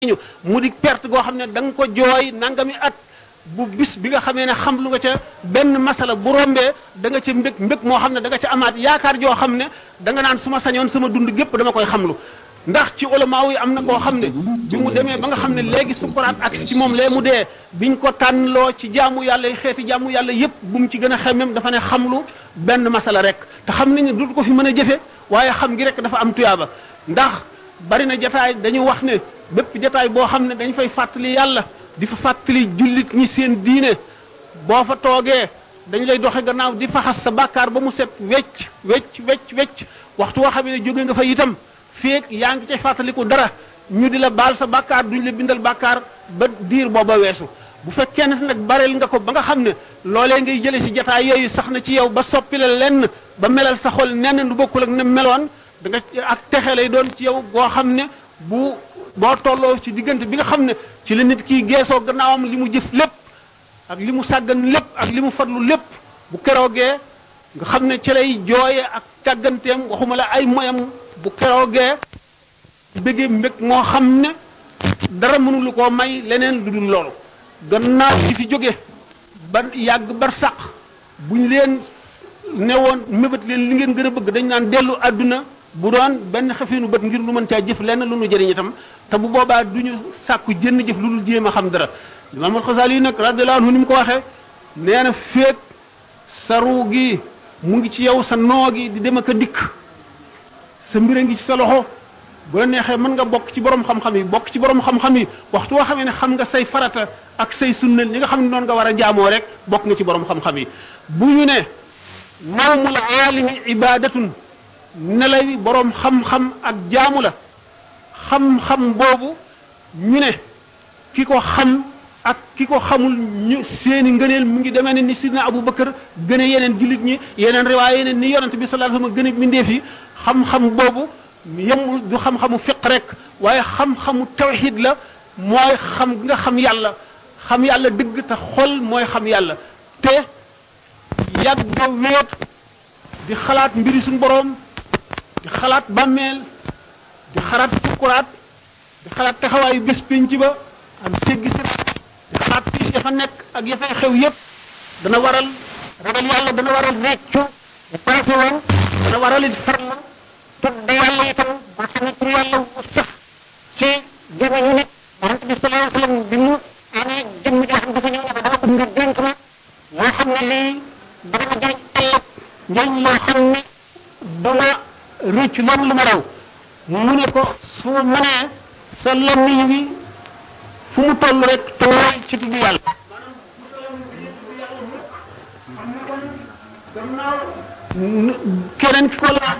ñu mu di perte goo xam ne da nga ko jooy nangami at bu bis bi nga xamee ne xam lu nga ca benn masala bu rombee da nga ca mbég mbég moo xam ne da nga ca amaat yaakaar joo xam ne da nga naan su ma sañoon sama dund gépp dama koy xamlu ndax ci ulamaaw yi am na koo xam ne bi mu demee ba nga xam ne léegi sukuraat ak ci moom lee mu dee biñ ko tànnloo ci jaamu yàlla yi xeeti jaamu yàlla yépp bu mu ci gën a xemmem dafa ne xamlu benn masala rek te xam nañ ne dootu ko fi mën a jëfe waaye xam gi rek dafa am tuyaaba ndax bari na jataay dañu wax ne bépp jataay boo xam ne dañ fay fàttali yàlla di fa fàttali jullit ñi seen diine boo fa toogee dañ lay doxe gannaaw di faxas sa bàkkaar ba mu set wecc wecc wecc wecc waxtu woo xam ne jóge nga fa itam feek yaa ngi ca fàttaliku dara ñu di la baal sa bàkkaar duñ la bindal bàkkaar ba diir booba weesu bu fekkee ne nag bareel nga ko ba nga xam ne loolee ngay jële si jataay yooyu sax na ci yow ba soppi la lenn ba melal sa xol nenn lu bokkul ak ne meloon da nga ak texe lay doon ci yow goo xam ne bu boo tolloo ci diggante bi nga xam ne ci la nit kii geesoo gannaawam li mu jëf lépp ak li mu sàggan lépp ak li mu farlu lépp bu keroogee nga xam ne ci lay jooye ak càgganteem waxuma la ay moyam bu keroogee bëggee mbég moo xam ne dara mënulu koo may leneen lu dul loolu gannaaw ci fi jóge ba yàgg bar sàq buñ leen ne woon mébét leen li ngeen gën a bëgg dañ naan dellu àdduna bu doon benn xefinu bët ngir lu mën caa jëf lenn lu nu jëriñ itam te bu boobaa du ñu sàkku jënn jëf lu dul jéem a xam dara Imaam al-Xasaali nag radiyallahu anhu ni mu ko waxee nee na féeg sa ruu gi mu ngi ci yow sa noo gi di dem ak a dikk sa mbir a ngi ci sa loxo bu la neexee mën nga bokk ci borom xam-xam yi bokk ci borom xam-xam yi waxtu woo xamee ne xam nga say farata ak say sunnal ñi nga xam ne noonu nga war a jaamoo rek bokk nga ci borom xam-xam yi bu ñu ne nawmul aalimi ibadatun nelay boroom xam-xam ak jaamu la xam-xam boobu ñu ne ki ko xam ak ki ko xamul ñu seeni ngëneel mu ngi demee ne ni sidna Abu Bakar gën a yeneen jullit ñi yeneen riwaay yeneen ni yonent bi sallallahu alayhi wasallam gën a bindeef yi xam-xam boobu yemul du xam-xamu fiq rek waaye xam-xamu tawxid la mooy xam nga xam yàlla xam yàlla dëgg te xol mooy xam yàlla te yàgg a wéet di xalaat mbiri suñu boroom di xalaat bàmmeel di xalaat sukkuraat di xalaat taxawaayu bés pénc ba ak teggi sa di xalaat tiis ya fa nekk ak ya fay xew yépp dana waral ragal yàlla dana waral reccu bu passé woon dana waral it farlu tudd yàlla itam boo xam ne tur yàlla wu sax ci jamono nit yonent bi sallallahu alayhi wasallam bi mu amee jëmm joo xam dafa ñëw ne ko dama bëgg nga dénk ma loo xam ne lii dana ma jëriñ ëllëg njëriñ loo xam ne duma rëcc loolu lu ma raw mu ne ko su mënee sa làmmiñ wi fu mu toll rek tooy ci tudd yàlla keneen ki ko laaj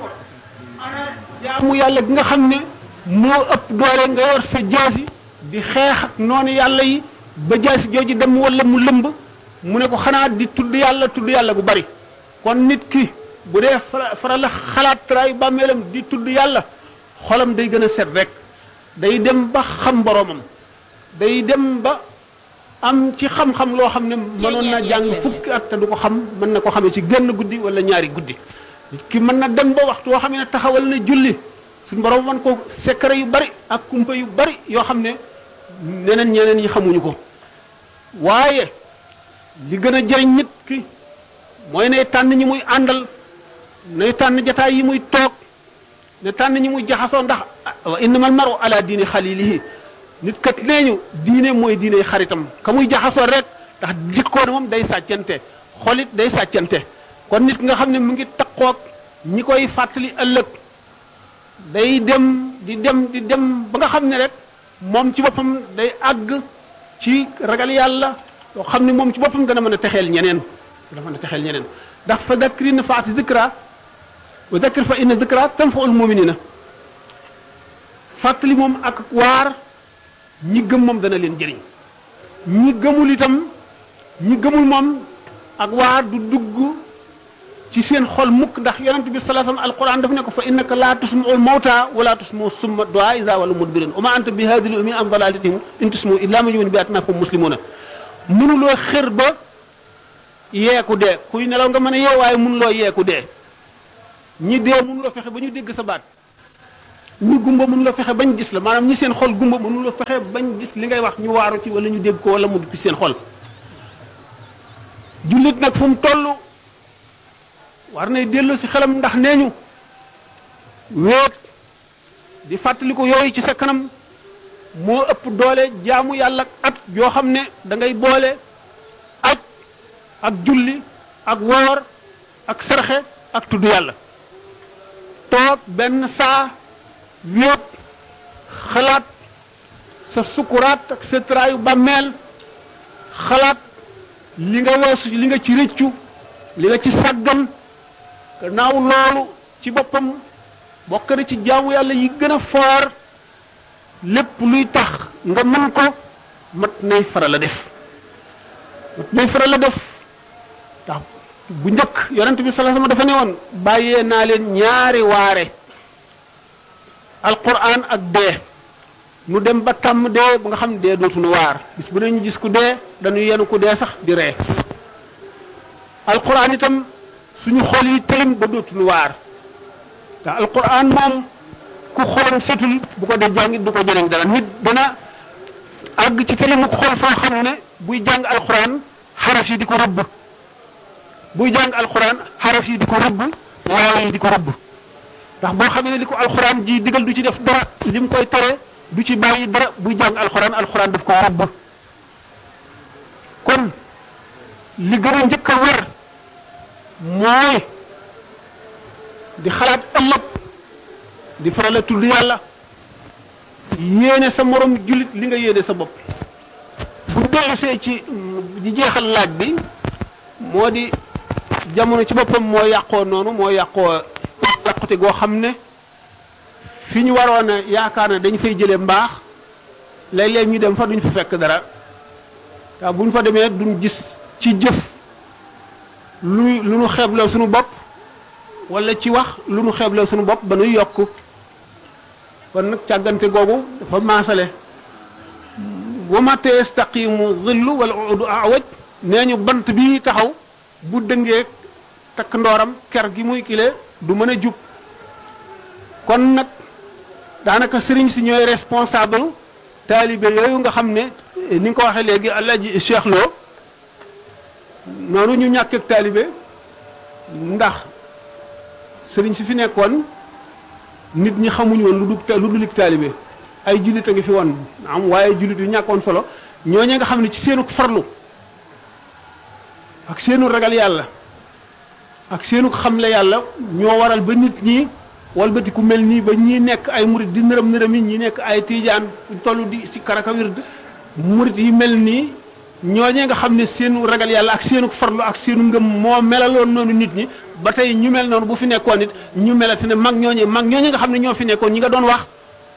jaamu yàlla gi nga xam ne moo ëpp doole nga yor sa jaasi di xeex ak noonu yàlla yi ba jaasi jooju dem wala mu lëmb mu ne ko xanaa di tudd yàlla tudd yàlla gu bari kon nit ki bu dee faral la xalaat traay bàmmeelam di tudd yàlla xolam day gën a set rek day dem ba xam boroomam day dem ba am ci xam-xam loo xam ne mënoon na jàng fukki at te du ko xam mën na ko xamee ci genn guddi wala ñaari guddi ki mën na dem ba waxtu woo xam ne taxawal na julli suñu borom man ko secret yu bari ak kumpa yu bari yoo xam ne neneen ñeneen ñi xamuñu ko waaye li gën a jëriñ nit ki mooy ne tànn ñi muy àndal nay tànn jataay yi muy toog ne tànn ñi muy jaxasoo ndax wa innamal maru ala diini xalilihi nit kat nee ñu diine mooy diine xaritam ka muy jaxasoo rek ndax jikkoon moom day sàccante xolit day sàccante kon nit nga xam ne mu ngi takkoog ñi koy fàttali ëllëg day dem di dem di dem ba nga xam ne rek moom ci boppam day àgg ci ragal yàlla loo xam ne moom ci boppam dana mën a texeel ñeneen dana mën a texeel ñeneen ndax fa dakri na faati zikra wa dakir fa inna zikra tanfaul muminina fàttali moom ak waar ñi gëm moom dana leen jëriñ ñi gëmul itam ñi gëmul moom ak waar du dugg ci seen xol mukk ndax yonent bi sallallahu alayhi wasallam alquran daf ne ko fa innaka la tusma'ul mawta wala tusma'u summa du'a iza walu mudbirin wa ma anta bi hadhihi ummi an dalalatihim in tusma'u illa man yu'minu bi atina fa muslimuna mënuloo xër ba yeeku dee kuy nelaw nga mën a yee waaye mënuloo yeeku dee ñi dee mënuloo fexe ba ñu dégg sa baat ñu gumba mënu la fexe bañ gis la maanaam ñi seen xol gumba mënu la fexe bañ gis li ngay wax ñu waaru ci wala ñu dégg ko wala mu dugg ci seen xol jullit nag fu mu toll war nay dellu si xelam ndax nee ñu wéet di fàttali ko yooyu ci sa kanam moo ëpp doole jaamu yàlla at yoo xam ne da ngay boole aj ak julli ak woor ak sarxe ak tudd yàlla toog benn saa wéet xalaat sa sukuraat ak sa traayu bàmmeel xalaat li nga weesu li nga ci rëccu li nga ci sàggan gannaaw loolu ci boppam bokk na ci jaamu yàlla yi gën a foor lépp luy tax nga mën ko mat nay faral a def mat nay faral a def ndax bu njëkk yonent bi sallallahu alayhi wasallam dafa ne woon bàyyee naa leen ñaari waare alquran ak dee nu dem ba tàmm dee ba nga xam ne dee dootuñu waar bis bu ne ñu gis ku dee dañu yenu ku dee sax di ree alquran itam suñu xol yi tëlim ba dootuñu waar te alquran moom ku xolam setul bu ko dee jàngit du ko jëriñ dara nit dana àgg ci tëlimu xol foo xam ne buy jàng alquran xaraf yi di ko rëbb buy jàng alquran xaraf yi di ko rëbb waaw yi di ko rëbb ndax boo xamee ne li ko alquran ji digal du ci def dara li mu koy tere du ci bàyyi dara buy jàng alquran alquran daf ko rëbb kon li gën a njëkk a war mooy di xalaat ëllëg di faral a tudd yàlla yéene sa morom jullit li nga yéene sa bopp bu dellusee ci di jeexal laaj bi moo di jamono ci boppam moo yàqoo noonu moo yàqoo yàqute goo xam ne fi ñu waroon a yaakaar ne dañ fay jëlee mbaax léeg-léeg ñu dem fa duñ fa fekk dara waaw bu ñu fa demee duñ gis ci jëf lu lu nu xeebloo suñu bopp wala ci wax lu nu xeebloo suñu bopp ba nuy yokk kon nag càggante googu dafa maasale wa ma yastaqimu dhillu wal udu awaj nee ñu bant bi taxaw bu dëngee takk ndooram ker gi muy kile du mën a jub kon nag daanaka sëriñ si ñooy responsable taalibe yooyu nga xam ne ni nga ko waxee léegi Alaaji Cheikh Lo noonu ñu ñàkk ak taalibe ndax sëriñ si fi nekkoon nit ñi xamuñu woon lu dul lu dulik taalibe ay jullit a ngi fi woon am waaye jullit yu ñàkkoon solo ñooñee nga xam ne ci seenu farlu ak seenu ragal yàlla ak seenu xamle yàlla ñoo waral ba nit ñi walbati ku mel nii ba ñi nekk ay murit di nërëm nërëm yi ñi nekk ay tiijaan toll di si karaka wird murit yi mel nii ñooñee nga xam ne seenu ragal yàlla ak seenu farlu ak seenu ngëm moo melaloon noonu nit ñi ba tey ñu mel noonu bu fi nekkoon nit ñu melati ne mag ñooñee mag ñooñee nga xam ne ñoo fi nekkoon ñi nga doon wax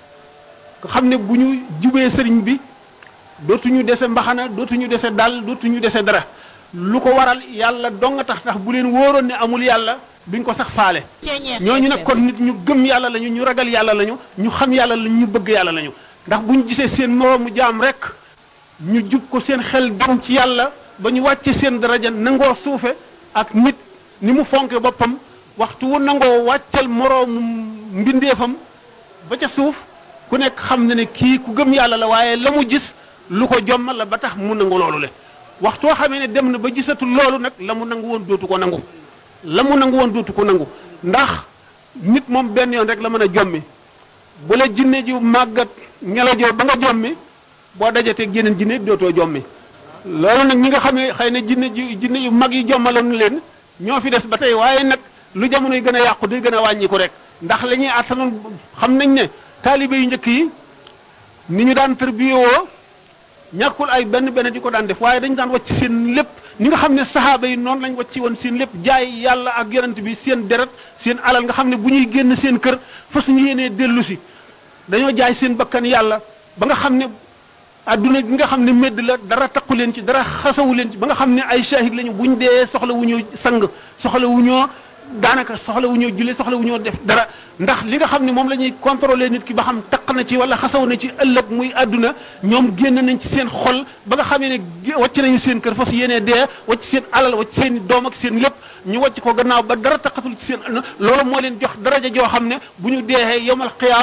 nga xam ne bu ñu jubee sëriñ bi dootuñu dese mbaxana dootuñu dese dal dootuñu dese dara lu ko waral yàlla dong nga tax tax bu leen wóoroon ne amul yàlla duñ ko sax faale ñooñu nag kon nit ñu gëm yàlla lañu ñu ragal yàlla lañu ñu xam yàlla lañu ñu bëgg yàlla lañu ndax bu ñu gisee seen moroomu jaam rek ñu jub ko seen xel dem ci yàlla ba ñu wàcce seen daraja nangoo suufe ak nit ni mu fonke boppam waxtu wu nangoo wàccal moroomu mbindeefam ba ca suuf ku nekk xam na ne kii ku gëm yàlla la waaye la mu gis lu ko jommal la ba tax mu nangu loolu le waxtoo xamee ne dem na ba gisatul loolu nag la mu nangu woon dootu ko nangu la mu nangu woon dootu ko nangu ndax nit moom benn yoon rek la mën a jommi bu la jinne ji màggat ngelajoo ba nga jommi boo dajatee yeneen jinne dootoo jommi loolu nag ñi nga xam ne xëy na jinne ji jinne yu mag yi jommaloon leen ñoo fi des ba tey waaye nag lu jamono yi gën a yàqu day gën a wàññiku rek ndax la ñuy attanoon xam nañ ne taalibe yu njëkk yi ni ñu daan tërbiyewoo ñàkkul ay benn benn di ko daan def waaye dañu daan wàcc seen lépp ni nga xam ne saxaaba yi noonu lañ wàcc woon seen lépp jaay yàlla ak yonent bi seen deret seen alal nga xam ne bu ñuy génn seen kër fas ñu yéenee dellu si dañoo jaay seen bakkan yàlla ba nga xam ne adduna gi nga xam ne medd la dara taqu leen ci dara xasawu leen ci ba nga xam ne ay shahid lañu buñ dee soxla wu ñoo sang soxla wu ñoo daanaka soxla wu ñoo julli soxla wu ñoo def dara ndax li nga xam ne moom la ñuy contrôler nit ki ba xam taq na ci wala xasaw na ci ëllëg muy àdduna ñoom génn nañ ci seen xol ba nga xamee ne wàcc nañu seen kër fas yéenee dee wàcc seen alal wàcc seen i doom ak seen lépp ñu wàcc ko gannaaw ba dara taqatul ci seen loolu moo leen jox daraja joo xam ne bu ñu deexee yomal xiyaam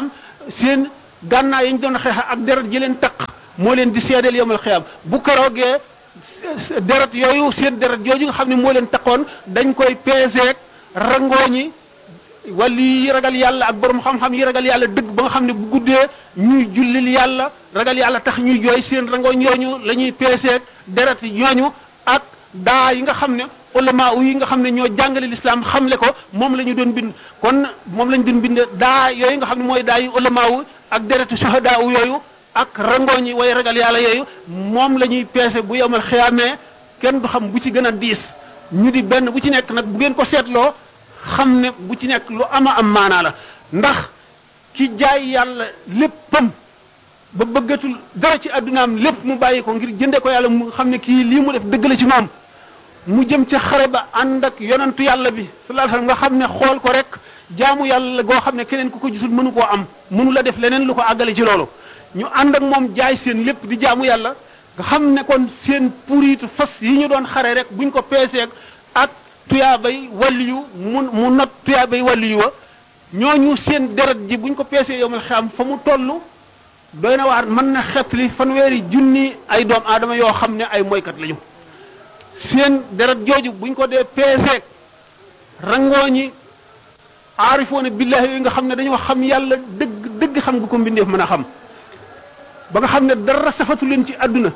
seen gànnaay yi ñu doon xeex ak deret ji leen taq moo leen di seedeel yomal xiyaam bu keroogee deret yooyu seen deret jooju nga xam ne moo leen taqoon dañ koy peeseek rangooñi wala yi ragal yàlla ak borom xam-xam yi ragal yàlla dëgg ba nga xam ne bu guddee ñuy jullil yàlla ragal yàlla tax ñuy jooy seen rangooñ yooñu la ñuy peeseek deret ñooñu ak daa yi nga xam ne ulama yi nga xam ne ñoo jàngale lislaam xamle ko moom la ñu doon bind kon moom la ñu doon bind daa yooyu nga xam ne mooy daa yi ulama ak deretu suhadaa yooyu ak rangooñi way ragal yàlla yooyu moom la ñuy peese bu yomal xiyaamee kenn du xam bu ci gën a diis ñu di benn bu ci nekk nag bu ngeen ko seetloo xam ne bu ci nekk lu ama am maanaa la ndax ki jaay yàlla léppam ba bëggatul dara ci addunaam lépp mu bàyyi ko ngir jënde ko yàlla mu xam ne kii lii mu def dëgg la ci moom mu jëm ca xare ba ànd ak yonantu yàlla bi sallallahu alayhi wasallam nga xam ne xool ko rek jaamu yàlla goo xam ne keneen ku ko gisul mënu koo am mënu la def leneen lu ko àggale ci loolu ñu ànd ak moom jaay seen lépp di jaamu yàlla nga xam ne kon seen puritu fas yi ñu doon xare rek buñ ko peeseeg ak tuyaabay waliyu mu mu not tuyaabay waliyu wa ñooñu seen deret ji buñ ko peesee yomal xam fa mu toll doy na waar mën na xetli fanweeri junni ay doom aadama yoo xam ne ay moykat lañu seen deret jooju buñ ko dee peeseeg rangooñi aarifoona billahi yooyu nga xam ne dañoo xam yàlla dëgg dëgg xam nga ko mbindeef mën a xam ba nga xam ne dara safatu leen ci àdduna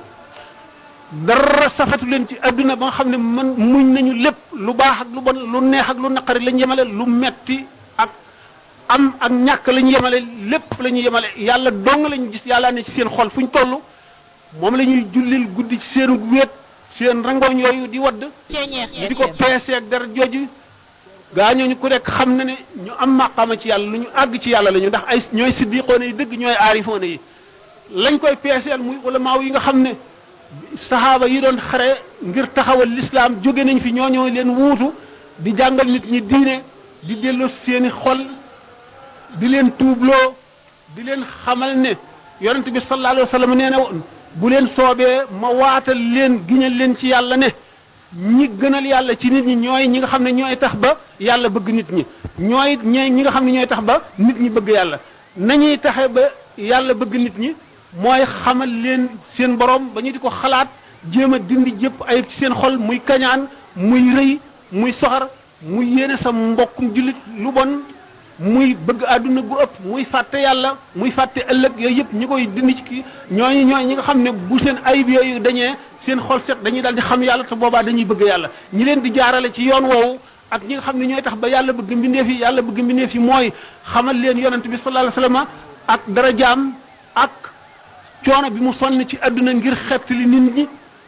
dara safatu leen ci àdduna ba nga xam ne man muñ nañu lépp lu baax ak lu bon lu neex ak lu naqari lañ yemale lu metti ak am ak ñàkk lañ yemale lépp la ñu yemale yàlla dong lañu gis yàlla ne ci seen xol fu ñu toll moom la ñuy jullil guddi ci seen wéet seen rangooñ yooyu di wadd di ko peese ak dara jooju gaa ñooñu ku nekk xam na ne ñu am maqaama ci yàlla lu ñu àgg ci yàlla lañu ndax ay ñooy siddiqoone yi dëgg ñooy aarifoone yi lañ koy peeseel muy ulamaaw yi nga xam ne saxaaba yi doon xare ngir taxawal lislaam jóge nañ fi ñooñoo leen wuutu di jàngal nit ñi diine di delloo seeni xol di leen tuubloo di leen xamal ne yonent bi sallallahu alayhi wa sallam nee na bu leen soobee ma waatal leen giñal leen ci yàlla ne ñi gënal yàlla ci nit ñi ñooy ñi nga xam ne ñooy tax ba yàlla bëgg nit ñi ñooy ñi nga xam ne ñooy tax ba nit ñi bëgg yàlla nañuy taxe ba yàlla bëgg nit ñi mooy xamal leen seen borom ba ñu di ko xalaat jéem a dindi jëpp ayib ci seen xol muy kañaan muy rëy muy soxar muy yéene sa mbokkum jullit lu bon muy bëgg àdduna gu ëpp muy fàtte yàlla muy fàtte ëllëg yooyu yëpp ñi koy dindi ci kii ñooñu ñooy ñi nga xam ne bu seen ayib yooyu dañee seen xol set dañuy daal di xam yàlla te boobaa dañuy bëgg yàlla ñi leen di jaarale ci yoon woowu ak ñi nga xam ne ñooy tax ba yàlla bëgg mbindeef yi yàlla bëgg mbindeef yi mooy xamal leen yonent bi sallallahu alayhi wasallam ak darajaam ak coono bi mu sonn ci àdduna ngir xettali nit ñi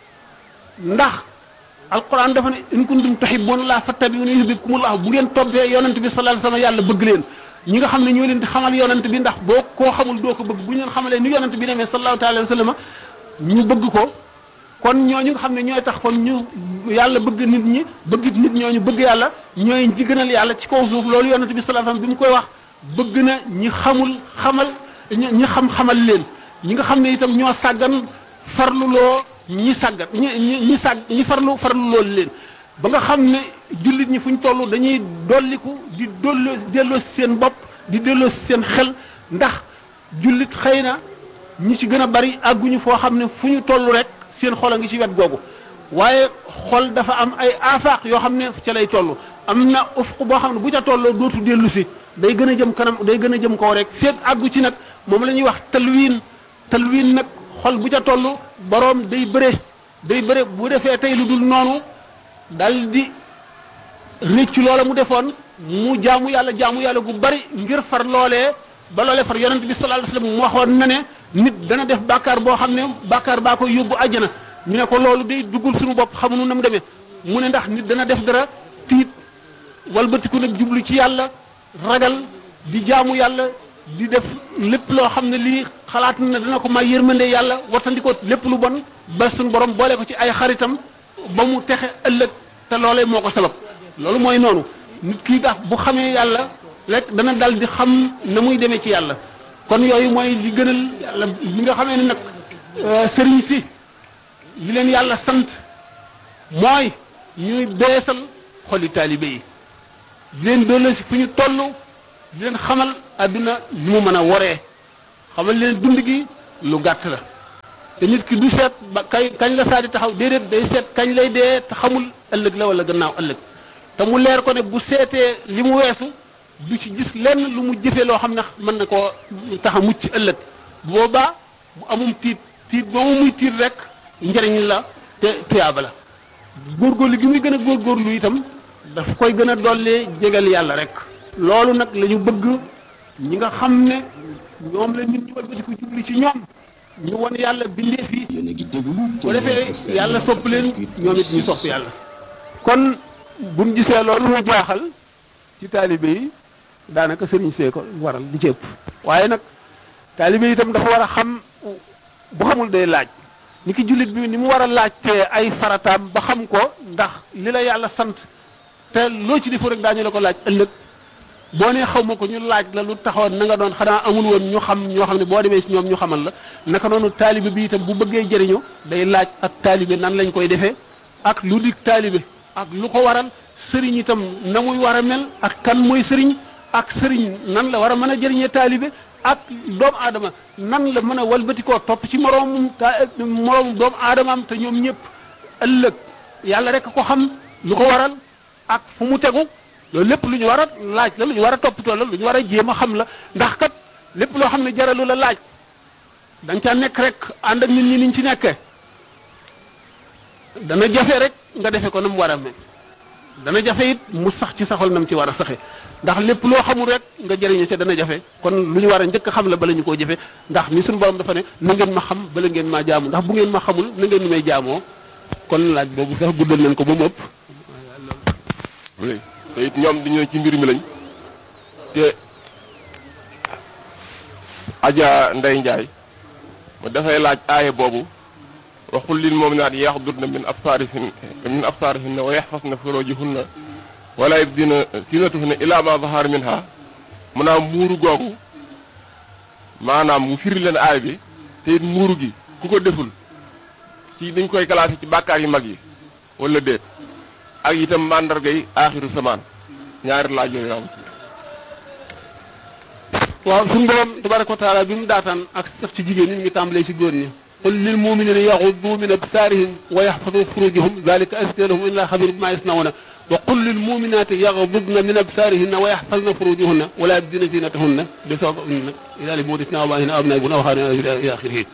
ndax alquran dafa ne in kuntum tuhibbuna allah fattabi'uni yuhibbukumullah bu ngeen toppee yonent bi sallallahu alayhi wasallam yàlla bëgg leen ñi nga xam ne ñoo leen di xamal yonent bi ndax boo koo xamul doo ko bëgg bu ñu leen xamalee ni yonent bi demee sallallahu taala alayhi wasallam ñu bëgg ko kon ñooñu nga xam ne ñooy tax kon ñu yàlla bëgg nit ñi bëgg nit ñooñu bëgg yàlla ñooy ñi gënal yàlla ci kaw suuf loolu yonent bi sallallahu alayhi wasallam bi mu koy wax bëgg na ñi xamul xamal ñi xam xamal leen ñi nga xam ne itam ñoo sàggan farluloo ñi sàggan ñi ñi ñi sàgg ñi farlu farlu loolu leen ba nga xam ne jullit ñi fu ñu toll dañuy dolliku di dolloo delloo si seen bopp di delloo si seen xel ndax jullit xëy na ñi ci gën a bari àgguñu foo xam ne fu ñu toll rek seen xol a ngi ci wet googu waaye xol dafa am ay afaaq yoo xam ne ca lay toll am na ufq boo xam ne bu ca tolloo dootu dellu si day gën a jëm kanam day gën a jëm kaw rek feeg àggu ci nag moom la ñuy wax talwiin talwiin nag xol bu ca toll boroom day bëre day bëre bu defee tey lu dul noonu dal di réccu loola mu defoon mu jaamu yàlla jaamu yàlla gu bari ngir far loolee ba loolee far yonent bi sallallahu alayhi wasallam mu waxoon na ne nit dana def bàkkaar boo xam ne bàkkaar baa koy yóbbu àjjana ñu ne ko loolu day duggul suñu bopp xamuñu na mu demee mu ne ndax nit dana def dara tiit walbatiku nag jublu ci yàlla ragal di jaamu yàlla di def lépp loo xam ne lii xalaat na dana ko may yërmande yàlla watandiko lépp lu bon ba suñu borom boole ko ci ay xaritam ba mu texe ëllëg te loolee moo ko sabab loolu mooy noonu nit kii tax bu xamee yàlla rek dana dal di xam na muy demee ci yàlla kon yooyu mooy li gënal yàlla li nga xamee ne nag sëriñ si li leen yàlla sant mooy ñuy beesal xoli taalibe yi di leen doole si fu ñu toll di leen xamal adduna ni mu mën a woree xamal leen dund gi lu gàtt la te nit ki du seet ba kay kañ la saa di taxaw déedéet day seet kañ lay dee te xamul ëllëg la wala gannaaw ëllëg te mu leer ko ne bu seetee li mu weesu du ci gis lenn lu mu jëfee loo xam ne mën na koo tax a mucc ëllëg bu boobaa bu amum tiit tiit moomu muy tiit rek njëriñ la te tuyaaba la góorgóorlu gi muy gën a góorgóorlu itam daf koy gën a dollee jégal yàlla rek loolu nag la ñu bëgg ñi nga xam ne ñoom la nit ñu walbati ko jubli ci ñoom ñu won yàlla bindee fii bu defee yàlla sopp leen ñoom it ñu sopp yàlla kon buñ gisee loolu mu jaaxal ci taalibe yi daanaka sëriñ see ko waral li ci ëpp waaye nag taalibe yi itam dafa war a xam bu xamul day laaj ni ki jullit bi ni mu war a laajtee ay farataam ba xam ko ndax li la yàlla sant te loo ci defu rek daañu la ko laaj ëllëg boo nee xaw ma ko ñu laaj la lu taxoon na nga doon xanaa amul woon ñu xam ñoo xam ne boo demee si ñoom ñu xamal la naka noonu taalibe bi itam bu bëggee jëriñu day laaj ak taalibe nan lañ koy defee ak lu dig taalibe ak lu ko waral sëriñ itam na muy war a mel ak kan mooy sëriñ ak sëriñ nan la war a mën a jëriñee taalibe ak doomu aadama nan la mën a walbatikoo topp ci moroomum ta moroomum doomu aadamaam te ñoom ñëpp ëllëg yàlla rek ko xam lu ko waral ak fu mu tegu loolu lépp lu ñu war a laaj la lu ñu war a toppatoo la lu ñu war a jéem a xam la ndax kat lépp loo xam ne jaralu la laaj da nga caa nekk rek ànd ak nit ñi niñ ci nekkee dana jafe rek nga defe ko na mu war a mel dana jafe it mu sax ci saxol na mu ci war a saxe ndax lépp loo xamul rek nga jëriñu ca dana jafe kon lu ñu war a njëkk a xam la bala ñu koo jëfe ndax ni suñu borom dafa ne na ngeen ma xam bala ngeen maa jaamu ndax bu ngeen ma xamul na ngeen ni may jaamoo kon laaj boobu sax guddal nañ ko ba mu ëpp te it ñoom dañoo ci mbir mi lañ te Adja Ndey Njaay mu dafay laaj aaye boobu waxul lil mu'minaat yaxdudna min absaarihin min absaarihinna wa yaxfasna furuujahunna wala yubdina zinatahunna illaa ma zahara minha mu naa muuru googu maanaam mu firi leen aay bi te it muuru gi ku ko deful ci dañ koy classé ci bàkkaar yu mag yi wala déet ak itam màndargay aaxiru samaan ñaari laaj yooyu am waaw suñu borom tabaraka wa taala bi mu daataan ak sax ci jigéen ñi ñu ngi tàmbalee ci góor ñi qul lil muminina yaxuddu min absaarihim wa yaxfadu furujahum dalika azka lahum illa xabiru bima yasnauna wa qul lil muminati yaxdudna min absaarihinna wa yaxfazna furujahunna wala yabdina zinatahunna bi soog nag ila li buutisna abaahina abnaa buna aw xaarina ila axirihi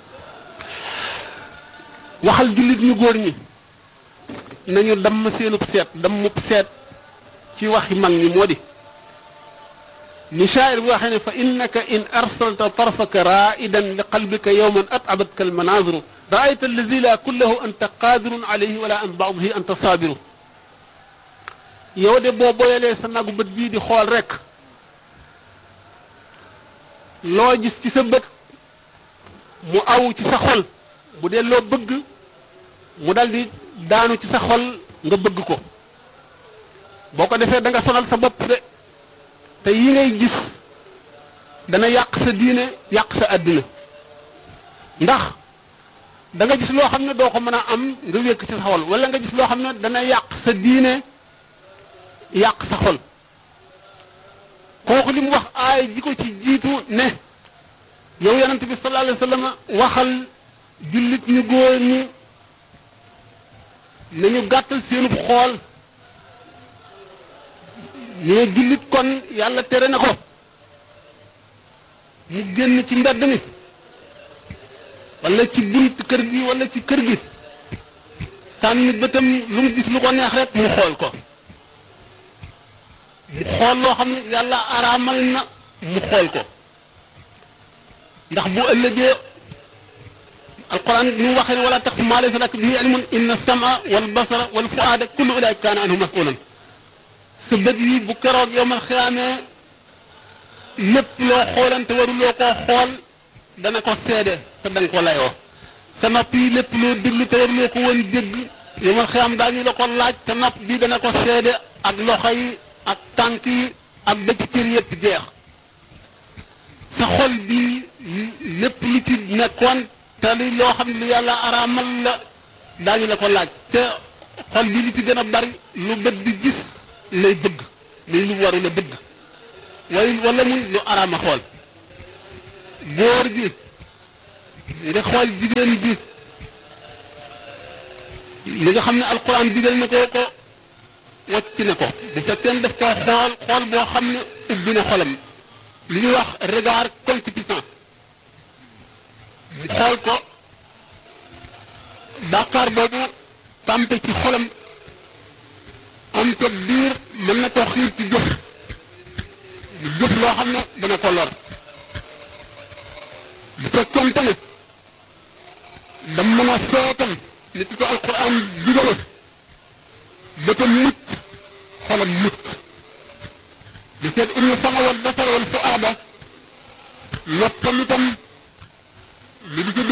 waxal jullit ñu góor ñi nañu damm seenub seet dammub seet ci waxi mag ñi moo di ni shaa'ir bi waxee ne fa innaka in arsalta tarfaka raidan li qalbika yowman atabatka almanaziru raayta alladi la kullahu anta qadirun alayhi wala an baadihi anta saabiru yow de boo boyalee sa nagu bët bii di xool rek loo gis ci sa bët mu aw ci sa xol bu dee loo bëgg mu dal di daanu ci sa xol nga bëgg ko boo ko defee da nga sonal sa bopp de te yi ngay gis dana yàq sa diine yàq sa àddina ndax da nga gis loo xam ne doo ko mën a am nga wékk ci sa xol wala nga gis loo xam ne dana yàq sa diine yàq sa xol kooku li mu wax aay ji ko ci jiitu ne yow yonent bi sallallahu alayhi wa sallam waxal jullit ñu góor ñi nañu gàttal seenub xool ne jullit kon yàlla tere na ko mu génn ci mbedd mi wala ci bunt kër gi wala ci kër gi sànni bëtam lu mu gis lu ko neex rek mu xool ko mu xool loo xam ne yàlla araamal na mu xool ko ndax bu ëllëgee alquran ni mu waxee ne wala taqfu maa laysa laka bihi ilmun inna sama wal basara wal fuaada kullu ulaika kaana anhu masulan sa bët yi bu keroog yowmal xiyaamee lépp loo xoolante waruloo koo xool dana ko seede te danga ko layoo sa nopp yi lépp loo déglu te waruloo ko woon dégg yowmal xiyaam daañu la ko laaj te nopp bi dana ko seede ak loxo yi ak tànk yi ak bëcc cër yépp jeex sa xol bi lépp lu ci nekkoon te li loo xam ne lu yàlla araamal la daañu la ko laaj te xol bi li ci gën a bari lu bët di gis lay bëgg muy lu waru la bëgg way wala muy lu araama xool góor gi nga xool jigéen bi li nga xam ne alquran digal na ko ko wàcc na ko bu fekkee daf koo xool xool boo xam ne ubbi na xolam li ñuy wax regard concupiscent mu xool ko bàkkaar boobu tàmpe ci xolam am ko biir mën na koo xiir ci jëf jëf loo xam ne dana ko lor bu fekkoonte ne dam mën a seetal nit ko alquran digale bëtam mucc xolam mucc di seet inna sama wal basar wal fuaada noppam itam li di ci